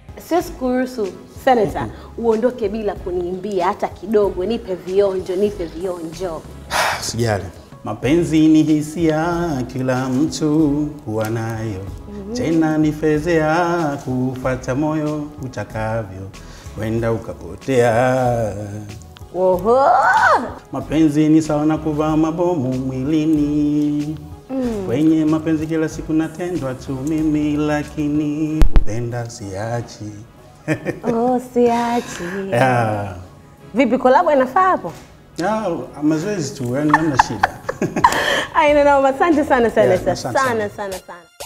Siwezi kuruhusu Senator uondoke bila kuniimbia hata kidogo. Nipe vionjo, nipe vionjo. Sijali. Mapenzi ni hisia, kila mtu huwa nayo. Tena ni fezea kufata moyo utakavyo, wenda ukapotea. Oho! Mapenzi ni sawa na kuvaa mabomu mwilini. Kwenye mapenzi kila siku natendwa tu mimi, lakini kupenda siachi. Oh, siachi. yeah. Vipi kolabo inafaa hapo? Yeah, mazoezi tu, yani hamna shida. Aina na asante sana Senator. asante sana. Sana sana sana.